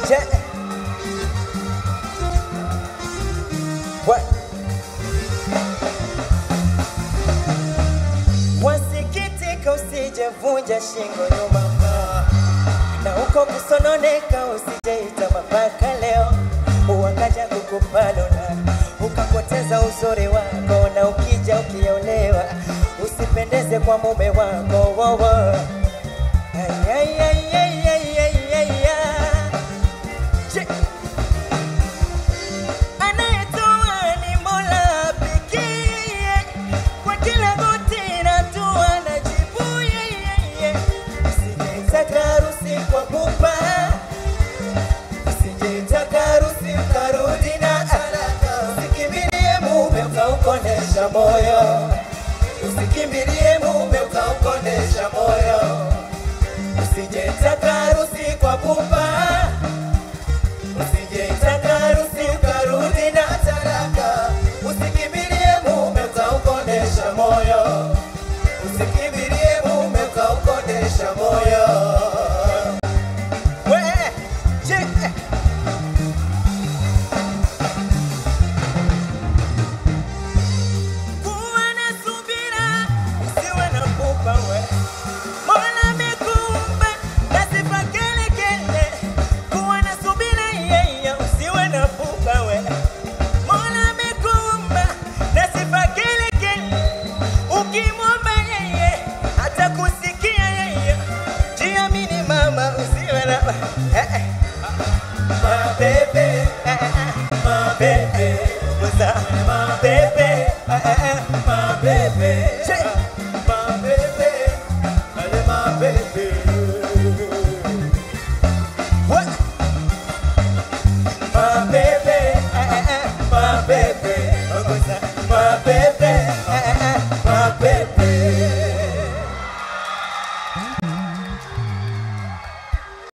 Yeah. What? Wasikitika usijevunja shingo nyuma na huko kusononeka usijeita mapaka leo wakaja kukupalona ukapoteza uzuri wako na ukija ukiolewa usipendeze kwa mume wako wowo Ay, ay, ay, ay, ay, ay, ay, ay. Che- Anayetoa ni Mola pekee, kwa kila goti na dua najibu yeye. Usijetaka harusi kwa pupa, usijetaka harusi ukarudi na talaka. Usikimbilie mume ukaukonesha moyo, usikimbilie mume ukaukonesha moyo. Usijetaka harusi kwa pupa Usijeitaka harusi ukarudi na talaka, usikimbilie mume ukaukonesha moyo, usikimbilie mume ukaukonesha moyo. We, je, kuwa na subira, usiwe na pupa we. Mola amekuumba na sifa kele kele, kuwa na subira yeye, usiwe na pupa we. Mola amekuumba na sifa kele kele, ukimwomba yeye atakusikia yeye. Jiamini mama, usiwe na eh, eh. Mabebe, eh, eh, mabebe, Musa, mabebe, eh, eh, eh, mabebe, Che. mabebe, ale mabebe. What? Mabebe, eh, eh, eh, mabebe, Musa, mabebe.